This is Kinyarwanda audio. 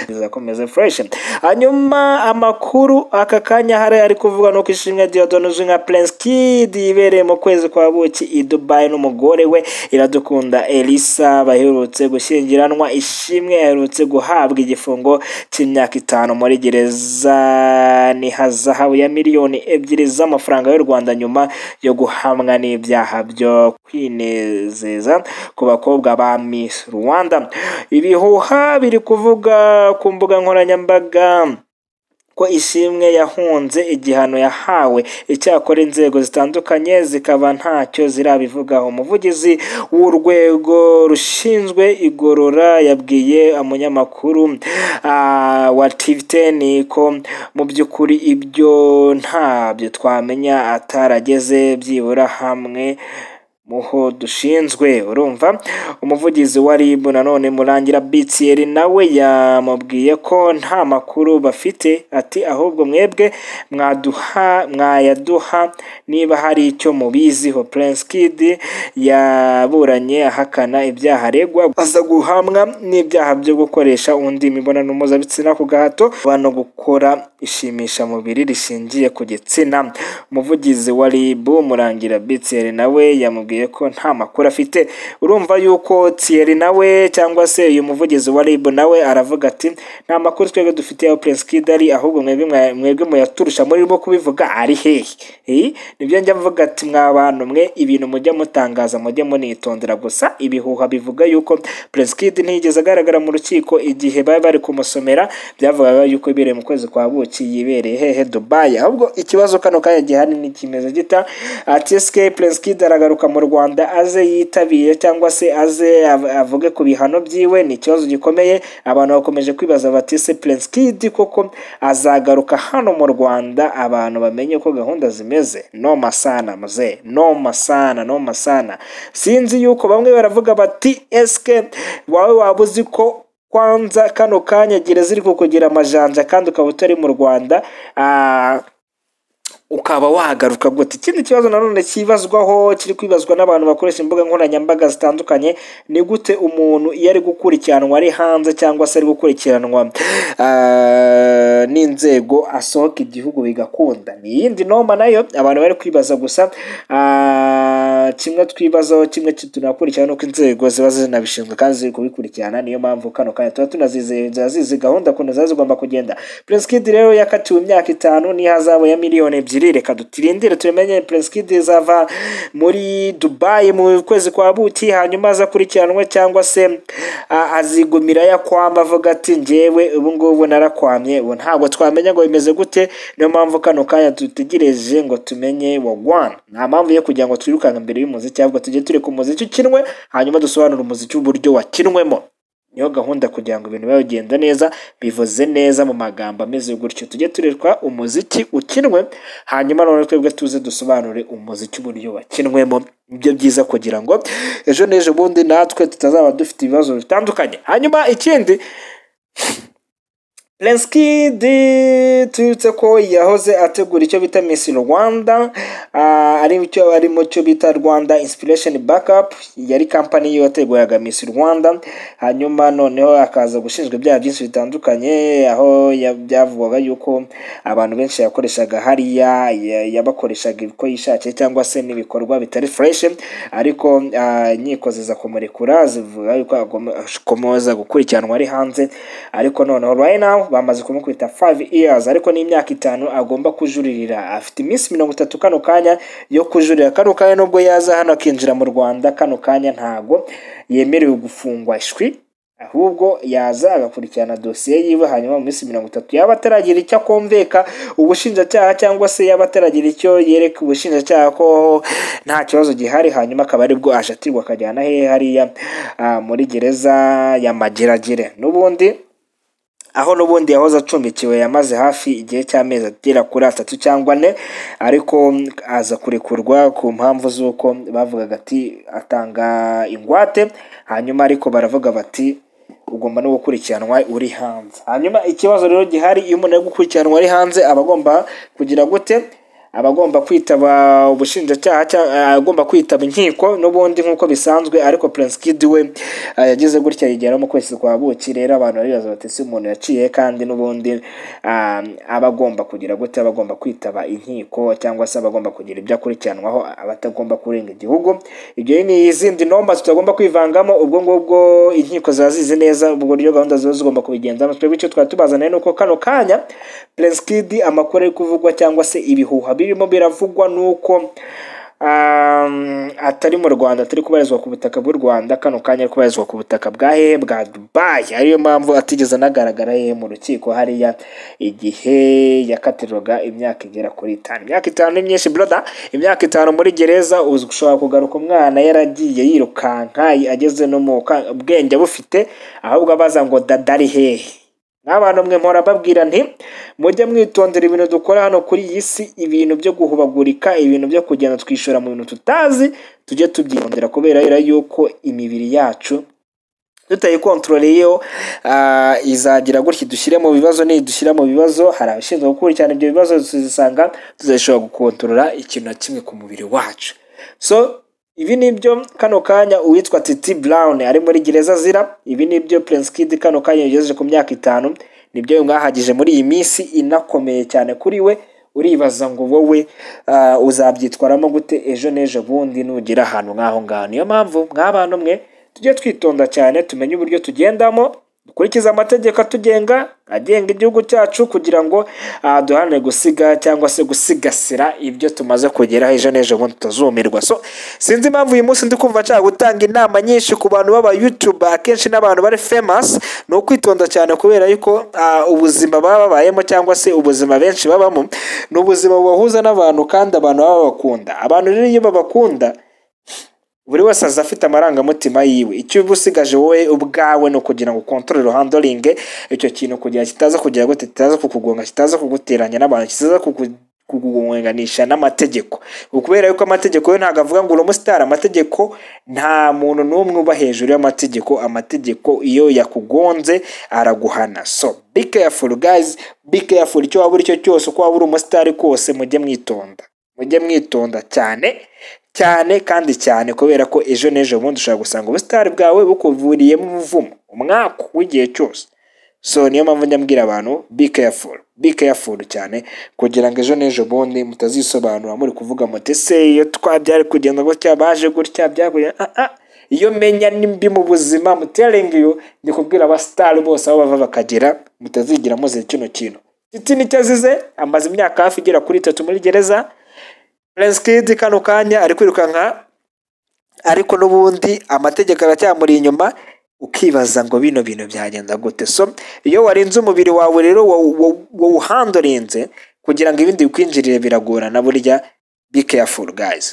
izakomeza fureshi hanyuma amakuru aka kanya hari ari kuvuga nuko ishimwe Diodone uzwi nka Prince Kid yibereye mu kwezi kwa buki i Dubai n'umugore we iradukunda Elisa baherutse gushyingiranwa ishimwe aherutse guhabwa igifungo cy'imyaka itanu muri gereza ni hazahabu ya miliyoni ebyiri z'amafaranga y'u Rwanda nyuma yo guhamwa n'ibyaha byo kwinezeza ku bakobwa ba Miss Rwanda ibi ibihuha biri kuvuga ku mbuga nkoranyambaga ko ishimwe yahunze igihano yahawe icyakora inzego zitandukanye zikaba ntacyo zirabivugaho umuvugizi w'urwego rushinzwe igorora yabwiye umunyamakuru wa TV10 ko mu by'ukuri ibyo ntabyo twamenya atarageze byibura hamwe muho dushinzwe urumva umuvugizi wa rib nanone murangira btr nawe yamubwiye ko nta makuru bafite ati ahubwo mwebwe mwaduha mwayaduha niba hari icyo mubiziho prince kid yaburanye ahakana ibyaha aregwa aza guhamwa n'ibyaha byo gukoresha undi imibonano mpuzabitsina ku gahato no gukora ishimishamubiri rishingiye ku gitsina umuvugizi wa rib murangira btr nawe yamubwiye ko nta makuru afite urumva yuko Thierry nawe cyangwa se uyu muvugizi wa RIB nawe aravuga ati nta makuru twebwe dufite aho Prince Kid ari ahubwo mwebwe muyaturusha murimo kubivuga ari hehe nibyo njya mvuga ati mwabantu mwe ibintu mujya mutangaza mujye munitondera gusa ibihuha bivuga yuko Prince Kid ntiyigeze agaragara mu rukiko igihe bari bari kumusomera byavugaga yuko ibereye mu kwezi kwa buki yibereye hehe Dubai ahubwo ikibazo kano kanya gihari ni kimeze gita ati eske Prince Kid aragaruka mu Rwanda aze yitabire cyangwa se aze avuge ku bihano byiwe ni ikibazo gikomeye abantu bakomeje kwibaza bati se Prince Kid koko azagaruka hano mu Rwanda abantu bamenye uko gahunda zimeze no masana muze no masana no masana sinzi yuko bamwe baravuga bati eske wawe waba uzi ko kwanza kano kanya gereza iri kukugira amajanja kandi ukaba utari mu Rwanda ukaba wagaruka gute ikindi kibazo nanone kibazwaho kiri kwibazwa n'abantu bakoresha imbuga nkoranyambaga zitandukanye ni gute umuntu iyo ari gukurikiranwa ari hanze cyangwa se ari gukurikiranwa n'inzego asohoka igihugu bigakunda ni iyindi noma nayo abantu bari kwibaza gusa kimwe twibazaho kimwe tunakurikirana uko inzego ziba zinabishinzwe kandi ziri kubikurikirana niyo mpamvu kano kanya tuba tunazizeye zizi gahunda ukuntu ziba zigomba kugenda Prince Kid rero yakatiwe imyaka itanu n'ihazabu ya miliyoni ebyiri reka dutirindire tumenye Prince Kid izava muri Dubai mu kwezi kwa buki hanyuma azakurikiranwe cyangwa se azigumira yakwamba avuga ati njyewe ubu ngubu narakwamye ubu ntabwo twamenya ngo bimeze gute niyo mpamvu kano kanya dutegereje ngo tumenye wagwana nta mpamvu yo kugira ngo twirukanke mbere y'umuziki ahubwo tujye tureka umuziki ukinwe hanyuma dusobanure umuziki w'uburyo wakinwemo niyo gahunda kugira ngo ibintu bibe bigenda neza bivuze neza mu magambo ameze gutyo tujye turekwa umuziki ukinwe hanyuma none twebwe tuze dusobanure umuziki w'uburyo wakinwemo nibyo byiza kugira ngo ejo n'ejo bundi natwe tutazaba dufite ibibazo bitandukanye hanyuma ikindi Prince Kid tubibutse ko yahoze ategura icyo bita Miss Rwanda ari cyo ari mu cyo bita Rwanda Inspiration Backup yari kampani yo yateguraga Miss Rwanda hanyuma noneho akaza gushinjwa ibyaha byinshi bitandukanye aho byavugwaga yuko abantu benshi yakoreshaga hariya yabakoreshaga uko yishakiye cyangwa se n'ibikorwa bitari fresh ariko inkiko ziza kumurekura zivuga yuko akomeza gukurikiranwa ari hanze ariko noneho right now bamaze kumukubita 5 years ariko ni imyaka itanu agomba kujuririra afite iminsi mirongo itatu kano kanya yo kujurira kano kanya nubwo yaza hano akinjira mu rwanda kano kanya ntago yemerewe gufungwa ishwi ahubwo yaza agakurikirana dosiye yiwe hanyuma mu minsi mirongo itatu yaba ataragira icyo akumveka ubushinjacyaha cyangwa se yaba ataragira icyo yereka ubushinjacyaha ko nta kibazo gihari hanyuma akaba aribwo ashatirwa akajyana hehe hariya muri gereza ya mageragere n'ubundi aho n'ubundi yahoze acumbikiwe yamaze hafi igihe cy'amezi agera kuri atatu cyangwa ane ariko aza kurekurwa ku mpamvu z'uko bavugaga ati atanga ingwate hanyuma ariko baravuga bati ugomba no gukurikiranwa uri hanze hanyuma ikibazo rero gihari iyo umuntu ari gukurikiranwa ari hanze aba agomba kugira gute abagomba kwitaba ubushinjacyaha cyangwa agomba kwitaba inkiko n'ubundi nk'uko bisanzwe ariko Prince Kid we eh, yagize gutya yigera mu kwezi kwa buki rero abantu baribaza bati ese umuntu yaciye kandi n'ubundi ah, aba agomba kugira gute aba agomba kwitaba inkiko cyangwa se aba agomba kugira ibyo akurikiranwaho aba atagomba kurenga igihugu ibyo ni izindi nomba tutagomba kwivangamo ubwo ngubwo inkiko ziba zizi neza ubwo buryo gahunda ziba zigomba kubigenzamo twebwe icyo twari tubazaniye ni uko kano kanya Prince Kid amakuru ari kuvugwa cyangwa se ibihuha birimo biravugwa ni uko um, atari mu rwanda atari kubarizwa ku butaka bw'u rwanda kano kanya ari kubarizwa ku butaka bwa hehe bwa dubayi ariyo mpamvu atigeze anagaragara hehe mu rukiko hariya igihe yakatirwaga imyaka igera kuri itanu imyaka itanu ni myinshi broda imyaka itanu muri gereza uzi ushobora kugaruka umwana yaragiye yirukanka ageze no mu ka- bwenge bufite ahubwo abaza ngo dada ari hehe n'abantu mwe mpora mbabwira nti mujye mwitondera ibintu dukora hano kuri iyi si ibintu byo guhubagurika ibintu byo kugenda twishora mu bintu tutazi tujye tubyitondera kubera yuko imibiri yacu tutayikontororeyeho ah, izagira gutya dushyire mu bibazo nidushyira mu bibazo hari abashinzwe gukurikirana ibyo bibazo tuzisanga tuzashobora gukontorora ikintu na kimwe ku mubiri wacu so ibi ni byo kano kanya uwitwa titi brown ari muri gereza azira ibi ni byo prince kid kano kanya yagejeje ku myaka itanu nibyo mwahagije muri iyi minsi inakomeye cyane kuri we uribaza ngo wowe ah, uzabyitwaramo gute ejo n'ejo bundi nugira ahantu nk'aho ngaho niyo mpamvu mw'abantu mwe tujye twitonda cyane tumenye uburyo tugendamo dukurikize amategeko atugenga agenga igihugu cyacu kugira ngo ah, duharanire gusiga cyangwa se gusigasira ibyo tumaze kugeraho ejo n'ejo bundi tutazumirwa so sinzi impamvu uyu munsi ndi kumva nshaka gutanga inama nyinshi ku bantu b'aba YouTube akenshi n'abantu bari famous ni ukwitonda cyane kubera yuko ah, ubuzima baba babayemo cyangwa se ubuzima benshi babamo ni ubuzima bubahuza n'abantu kandi abantu baba babakunda abantu rero iyo babakunda buri wese aza afite amarangamutima yiwe icyo uba usigaje wowe ubwawe ni ukugira ngo ukontorore handoringe icyo kintu kugira kitaza kugira gute kitaza kukugonga kitaza kuguteranya n'abantu kitaza kuku- kukugunganisha n'amategeko kubera yuko amategeko yo ntabwo avuga ngo uri umusitari amategeko nta muntu n'umwe uba hejuru y'amategeko amategeko iyo yakugonze araguhana so be careful guys be careful icyo waba uri cyo cyose uko waba uri umusitari kose mujye mwitonda mujye mwitonda cyane cyane kandi cyane kubera ko ejo n'ejo bundi ushobora gusanga ubusitari bwawe bukuviriyemo umuvumo umwaku w'igihe cyose so niyo mpamvu njya mbwira abantu be careful be careful cyane kugira ngo ejo n'ejo bundi mutazisobanura muri kuvuga muti ese iyo twabyari kugenda gutya baje gutya byaguye ah, ah. iyo menya ni mbi mu buzima muteringi yo ndi kubwira abasitari bose aho bava bakagera mutazigira muze kino kintu titi nicyo azize amaze imyaka hafi igera kuri itatu muri gereza Prince Kid kano kanya ari kwirukanka ariko n'ubundi amategeko aracyamuri inyuma ukibaza ngo bino bintu byagenda gute so iyo warinze umubiri wawe rero wawuhandorinze kugira ngo ibindi bikwinjirire biragorana burya be careful guys